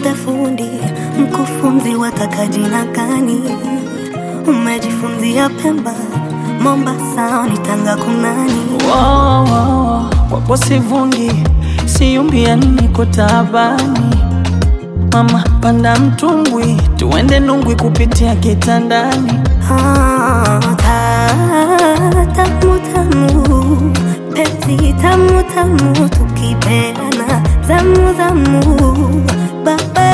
Niite fundi mkufunzi, wataka jina gani? Umejifunzia Pemba, Mombasa, ni Tanga kunani? Wow, wow, wapo sivungi siumbia niko taabani mama panda mtumbwi tuende nungwi kupitia kitandani Ah, ta- tamu tamu, penzi tamu tamu, tukipeana zamu zamu, babe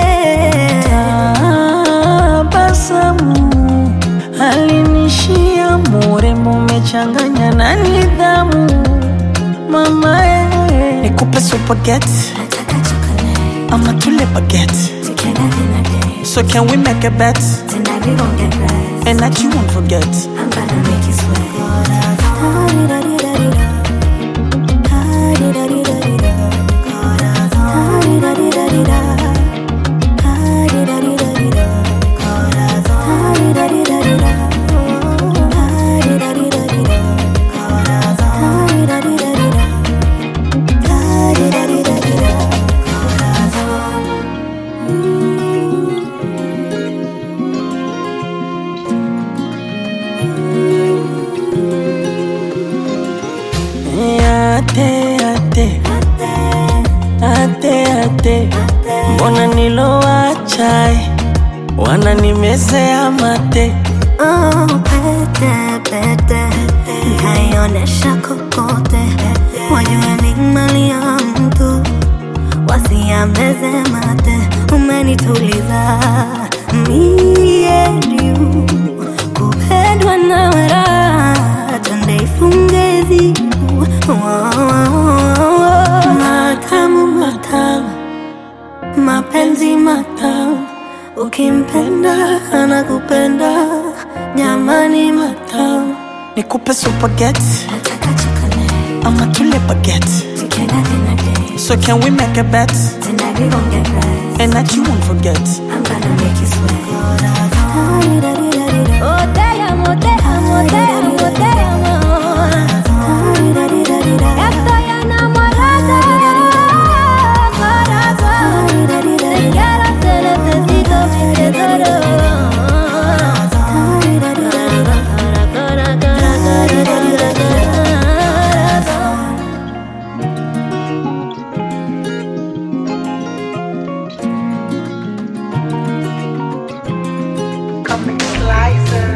tabasamu alinishia murembo umechanganya na nidhamu mama eh. nikupe supageti nataka chocolate, ama tule bageti together dinner date, so can we make a bet tonight we gon' get right. and that you won't forget I'm gonna make you sweat. ate ate ate ate mbona nilowacha wananimezea mate Oh, pete, pete, nkaionesha kokote, wajue ni mali ya mtu, wasiameze mate. Umenituliza mie juu, kupendwa na raha, twende ifunge zibu. Matamu, matamu, mapenzi matamu Ukimpenda anakupenda, jamani matamu. nikupe supageti Nataka chocolate, ama tule bageti together dinner date. so can we make a bet Tonight we gon' get right. and that you won't forget I'm gonna make you sweat. Oh damn, oh damn, oh damn, oh damn. Estoy enamorada, corazón. Te quiero, te necesito, te adoro. Coming slicer.